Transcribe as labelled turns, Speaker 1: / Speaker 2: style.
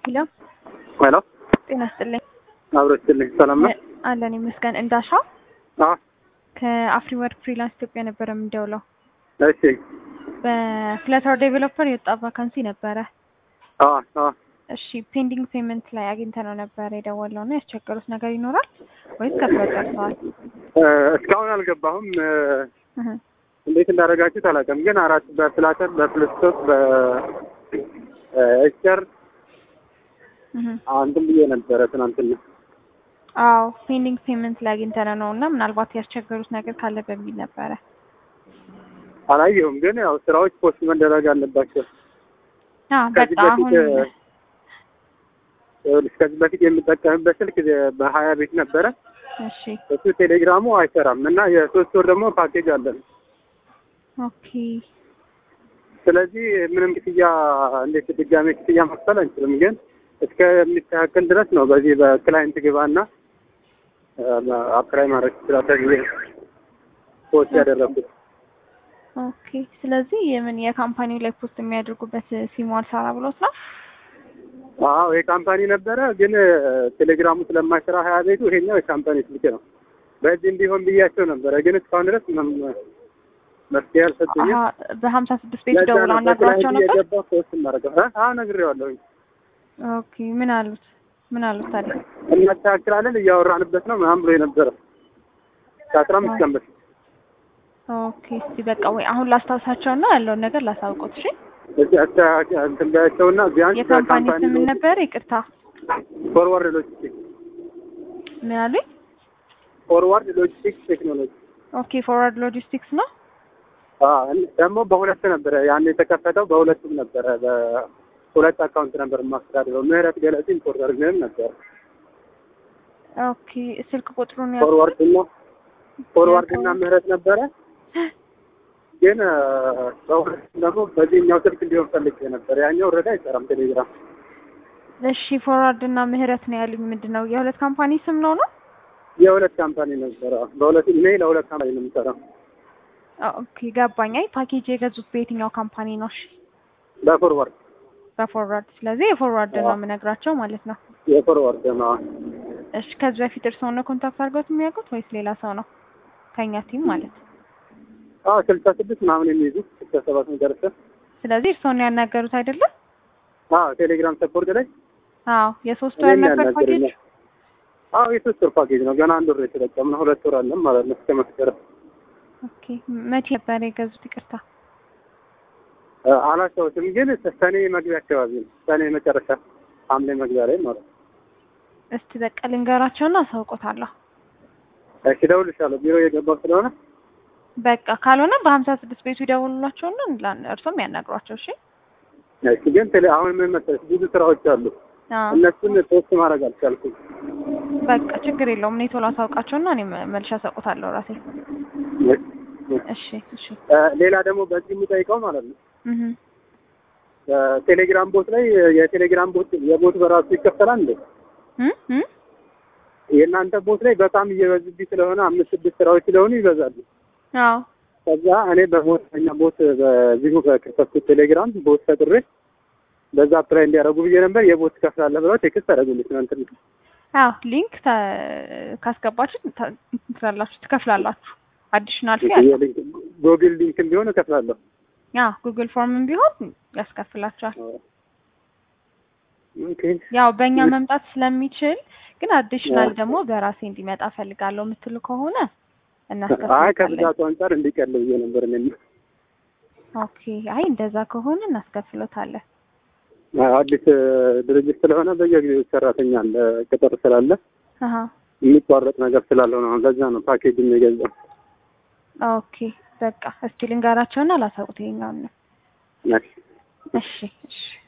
Speaker 1: ሄሎ
Speaker 2: ሄሎ
Speaker 1: ጤና ይስጥልኝ።
Speaker 2: አብሮ ይስጥልኝ። ሰላም ነው?
Speaker 1: አለን ይመስገን። እንዳሻው
Speaker 2: አዎ።
Speaker 1: ከአፍሪ ወርክ ፍሪላንስ ኢትዮጵያ ነበረ የምንደውለው።
Speaker 2: እሺ።
Speaker 1: በፍለተር ዴቨሎፐር የወጣ ቫካንሲ ነበረ።
Speaker 2: አዎ፣ አዎ።
Speaker 1: እሺ ፔንዲንግ ፔመንት ላይ አግኝተነው ነበረ የደወልነው እና ያስቸገሩት ነገር ይኖራል ወይስ ከፍለው ጨርሰዋል?
Speaker 2: እ እስካሁን አልገባሁም። እ
Speaker 1: እህ
Speaker 2: እንዴት እንዳደረጋችሁት አላውቅም፣ ግን አራት በፍላተር በፍልስቶፕ በኤክቸር
Speaker 1: እህ
Speaker 2: አንድም ብዬ ነበረ ትናንትና።
Speaker 1: አዎ ፔንዲንግ ፔመንት ላይ አግኝተነው ነው እና ምናልባት ያስቸገሩት ነገር ካለ በሚል ነበረ።
Speaker 2: አላየሁም፣ ግን ያው ስራዎች ፖስት መደረግ አለባቸው።
Speaker 1: አዎ
Speaker 2: ከዚህ
Speaker 1: በቃ
Speaker 2: በፊት
Speaker 1: አሁን
Speaker 2: እ ይኸውልሽ ከዚህ በፊት የምጠቀምበት ስልክ በሀያ ቤት ነበረ።
Speaker 1: እሺ
Speaker 2: እሱ ቴሌግራሙ አይሰራም እና የሶስት ወር ደግሞ ፓኬጅ አለን።
Speaker 1: ኦኬ
Speaker 2: ስለዚህ ምንም ክፍያ እንዴት ድጋሜ ክፍያ መክፈል አንችልም፣ ግን እስከሚስተካከል ድረስ ነው። በዚህ በክላይንት ግባና አፕላይ ማድረግ ይችላል ጊዜ ፖስት ያደረኩት።
Speaker 1: ኦኬ ስለዚህ የምን የካምፓኒው ላይ ፖስት የሚያደርጉበት ሲሙ አልሰራ ብሎት ነው?
Speaker 2: አዎ የካምፓኒ ነበረ፣ ግን ቴሌግራሙ ስለማይሰራ ሀያ ቤቱ ይሄኛው የካምፓኒ ስልክ ነው። በዚህ እንዲሆን ብያቸው ነበረ፣ ግን እስካሁን ድረስ ምንም መፍትሄ አልሰጡኝም።
Speaker 1: አሀ በሀምሳ ስድስት ቤት
Speaker 2: ለዛ
Speaker 1: ደውለው
Speaker 2: ነው
Speaker 1: አናግራቸው
Speaker 2: በክላይንት
Speaker 1: ነበር?
Speaker 2: እየገባ ፖስት ማድረገው። አዎ ነግሬዋለሁኝ።
Speaker 1: ኦኬ ምን አሉት? ምን አሉት ታዲያ?
Speaker 2: እናስተካክላለን እያወራንበት ነው ምናምን ብሎ የነበረ ከአስራ አምስት ቀን በፊት
Speaker 1: ኦኬ እስቲ በቃ ወይ አሁን ላስታውሳቸውና ያለውን ነገር ላሳውቆት። እሺ
Speaker 2: እዚህ አስተካክ- እንትን በያቸውና ቢያንስ
Speaker 1: የካምፓኒ
Speaker 2: ከካምፓኒ
Speaker 1: ስም ምን ነበር? ይቅርታ
Speaker 2: ፎርዋርድ ሎጂስቲክስ
Speaker 1: ምን አሉኝ?
Speaker 2: ፎርዋርድ ሎጂስቲክስ ቴክኖሎጂ
Speaker 1: ኦኬ ፎርዋርድ ሎጂስቲክስ ነው።
Speaker 2: አዎ እን- ደግሞ በሁለት ነበረ ያን የተከፈተው በሁለቱም ነበረ በሁለት አካውንት ነበር የማስተዳድረው ምህረት ገለጽ ኢምፖርተር ግን ነበር
Speaker 1: ኦኬ ስልክ ቁጥሩን
Speaker 2: ፎርዋርድ እና ፎርዋርድ እና ምህረት ነበረ ግን እ፣ በሁለቱም ደግሞ በዚህኛው ስልክ እንዲሆን ፈልጌ ነበር ያኛው ረዳ አይሰራም ቴሌግራም
Speaker 1: እሺ ፎርዋርድ እና ምህረት ነው ያሉኝ። ምንድን ነው የሁለት ካምፓኒ ስም ነው ነው?
Speaker 2: የሁለት ካምፓኒ ነበረ በሁለት እኔ ለሁለት ካምፓኒ ነው የምሰራው
Speaker 1: ኦኬ ገባኝ። አይ ፓኬጅ የገዙት በየትኛው ካምፓኒ ነው? እሺ
Speaker 2: በፎርዋርድ
Speaker 1: በፎርዋርድ ስለዚህ የፎርዋርድ ነው የምነግራቸው ማለት ነው።
Speaker 2: የፎርዋርድ ነው
Speaker 1: እሺ ከዚህ በፊት እርስዎ ነው ኮንታክት አድርገውት የሚያውቁት ወይስ ሌላ ሰው ነው? ከኛ ቲም ማለት ነው።
Speaker 2: አዎ ስልሳ ስድስት ምናምን የሚይዙ ስልሳ ሰባት መጨረሻ
Speaker 1: ስለዚህ እርስዎ ነው ያናገሩት አይደለም?
Speaker 2: አዎ ቴሌግራም ሰፖርት ላይ
Speaker 1: አዎ የሶስት ወር
Speaker 2: እኔን
Speaker 1: ነበር ፓኬጅ።
Speaker 2: ያናገሩኛል። አዎ የሶስት ወር ፓኬጅ ነው። ገና አንድ ወር የተጠቀምነው ሁለት ወር አለን ማለት ነው እስከ መስከረም።
Speaker 1: ኦኬ መቼ ነበር የገዙት? ይቅርታ
Speaker 2: እ፣ አላስታውስም ግን ሰኔ መግቢያ አካባቢ ነው። ሰኔ መጨረሻ ሐምሌ መግቢያ ላይ ማለት ነው።
Speaker 1: እስቲ በቃ ልንገራቸውና አሳውቆታለሁ።
Speaker 2: እሺ እደውልልሻለሁ ቢሮ የገባው ስለሆነ
Speaker 1: በቃ ካልሆነ በሀምሳ ስድስት ቤቱ ይደውሉላቸውና ላ- እርሶም ያናግሯቸው። እሺ
Speaker 2: እሺ ግን ቴሌ አሁን ምን መሰለሽ ብዙ ስራዎች አሉ።
Speaker 1: አዎ
Speaker 2: እነሱን ፖስት ማድረግ አልቻልኩም።
Speaker 1: በቃ ችግር የለውም። እኔ ቶሎ አሳውቃቸውና እኔ መ- መልሼ አሳውቆታለሁ ራሴ። እሺ እሺ
Speaker 2: እ፣ ሌላ ደግሞ በዚህ የምጠይቀው ማለት ነው
Speaker 1: እህ
Speaker 2: ቴሌግራም ቦት ላይ የቴሌግራም ቦት የቦት በራሱ ይከፈላል እንዴ?
Speaker 1: እም እም
Speaker 2: የእናንተ ቦት ላይ በጣም እየበዙብኝ ስለሆነ አምስት ስድስት ስራዎች ስለሆኑ ይበዛሉ።
Speaker 1: አዎ
Speaker 2: ከዛ እኔ በቦተኛ ቦት በዚሁ በከፈትኩት ቴሌግራም ቦት ፈጥሬ በዛ አፕላይ እንዲያደርጉ ብዬ ነበር። የቦት ትከፍላለህ ብለው ቴክስት አደረጉልኝ ትናንትና።
Speaker 1: አዎ ሊንክ ተ- ካስገባችሁ ተ- ትላላችሁ ትከፍላላችሁ። አዲሽናል ፊ አለ።
Speaker 2: ጎግል ሊንክም ቢሆን እከፍላለሁ።
Speaker 1: አዎ ጉግል ፎርምም ቢሆን ያስከፍላችኋል።
Speaker 2: ኦኬ
Speaker 1: ያው በእኛ መምጣት ስለሚችል ግን አዲሽናል ደግሞ በራሴ እንዲመጣ ፈልጋለሁ የምትሉ ከሆነ
Speaker 2: አይ
Speaker 1: እናስከፍላለን።
Speaker 2: ከብዛቱ አንጻር እንዲቀል ብዬ ነበር እኔም።
Speaker 1: ኦኬ አይ እንደዛ ከሆነ እናስከፍሎታለን።
Speaker 2: አዎ፣ አዲስ ድርጅት ስለሆነ በየጊዜው ሰራተኛ አለ ቅጥር ስላለ
Speaker 1: አሀ
Speaker 2: የሚቋረጥ ነገር ስላለው ነው። ለዛ ነው ፓኬጅ የገዛው።
Speaker 1: ኦኬ በቃ እስቲ ልንገራቸውና ላሳውቁት ይሄኛውን ነው።
Speaker 2: እሺ።
Speaker 1: እሺ እሺ